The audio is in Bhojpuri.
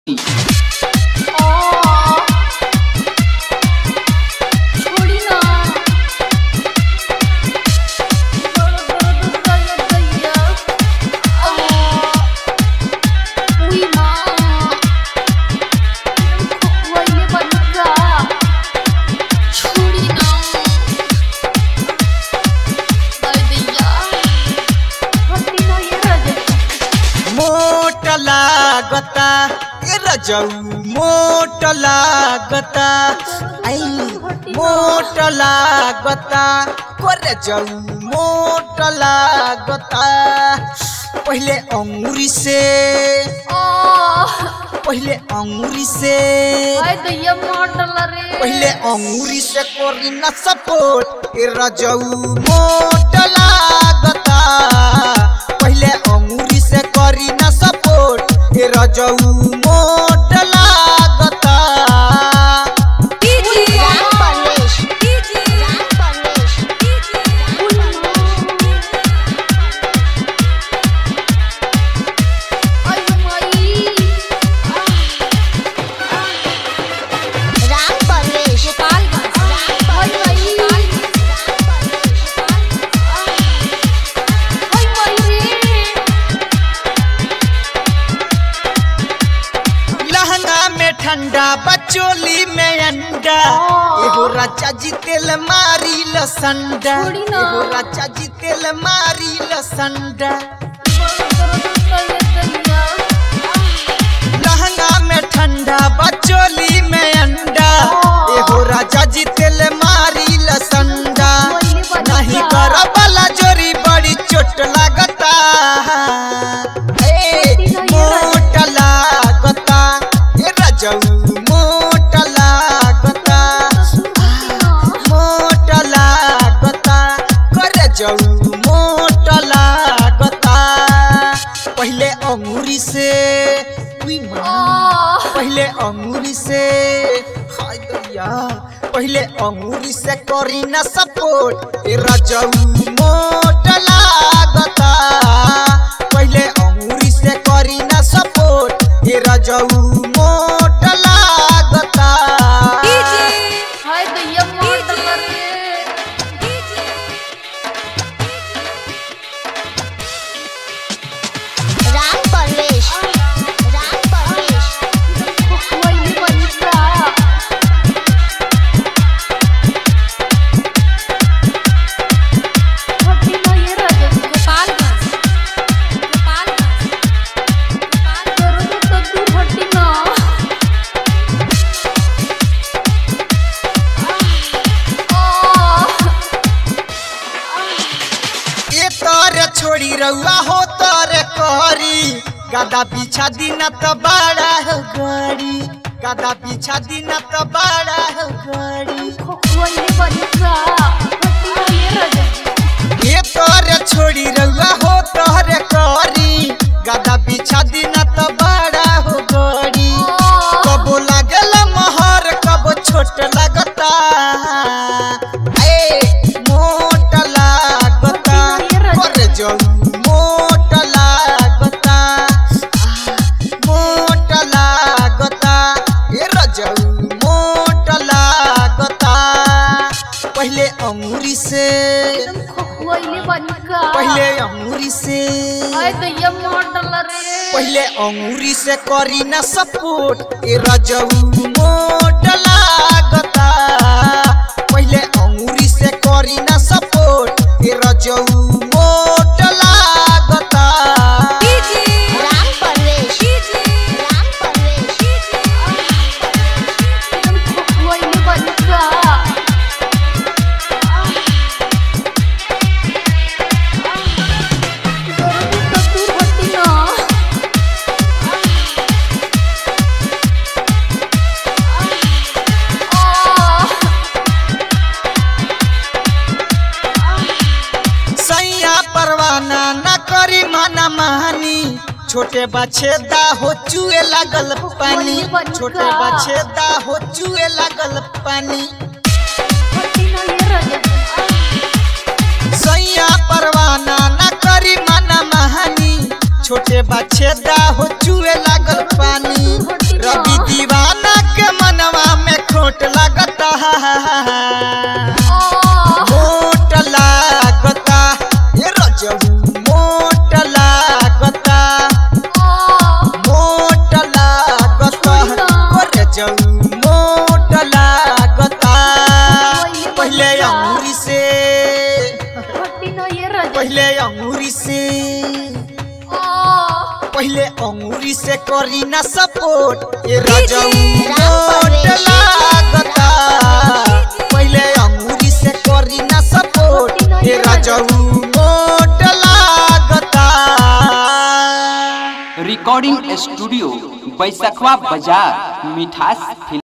छोड़ी ना दैया उई माँ वहिले बनुका छोड़ी ना दैया हत्ती ना ये रजे मोट लागता ए रजऊ मोट लागता आई मोट लागता को रजऊ मोट लागता पहले अंगूरी से पहले अंगूरी से आय दैया मार डाला रे पहले अंगूरी से कोरी न सपोर्ट ए रजऊ मोट लागता पहले अंगूरी से करी न सपोर्ट ए रजऊ मोट लागता राम परवेश राम परवेश राम परवेश राम परवेश लहंगा में ठंडा बचोली में अंडा एगो राजा जी तेल मारी लसंडा छोड़ी ना। एगो राजा जी तेल मारी लसंडा लहंगा में ठंडा बचोली में अंडा एगो राजा जी तेल मारी लसंडा नहीं कर वाला जोरी बड़ी चोट लागता ए, मोट लागता ए रजऊ मोट लागता मोट लागता कर जऊ मोट लागता पहले अंगूरी से उई माँ। पहले अंगूरी से हाय दैया पहले अंगूरी से करी न सपोर्ट ए रजऊ मोट लागता पहले अंगूरी से करी न सपोर्ट ए रजऊ मोट लागता हाय दैया मार डाला रे राम परवेश राम परवेश वहिले बनुका हत्ती ना ये रजे गोपालगंज गोपालगंज गोपालगंज तो तू हत्ती ना ए तोरे छोड़ी रउआ हो तोरे करी गदा पीछा दिन त बड़ा हो गड़ी गदा पीछा दिन त बड़ा हो गड़ी वहिले बनुका हत्ती ना ये रजे ए तोरे छोड़ी रउआ हो तोरे करी गदा पीछा दिन त बड़ा हो गड़ी कबो लागल महर कबो छोट लगता ए मोट लागता कर जाऊ मोट लागता मोट लागता ए रजऊ मोट लागता पहले अंगूरी से वहिले बनुका पहले अंगूरी से हाय दैया मार डाला रे पहले अंगूरी से करी न सपोर्ट ए रजऊ मोट लागता पहले अंगूरी से करी न सपोर्ट ए रजऊ मोट लागता राम परवेश राम परवेश वहिले बनुका तो तू हत्ती ना सैया परवाना न करी माना महानी छोटे बछेदा हो चुए लागल पानी छोटे बछेदा हो चुए लागल पानी हत्ती ना ये रजे सैया परवाना न करी माना महानी छोटे बछेदा हो चुए लागल पानी पहले अंगूरी से पहले अंगूरी से करी ना सपोर्ट ये रजऊ मोट लागता पहले अंगूरी से करी ना सपोर्ट ये रजऊ मोट लागता रिकॉर्डिंग स्टूडियो बैसखवा बाजार मिठास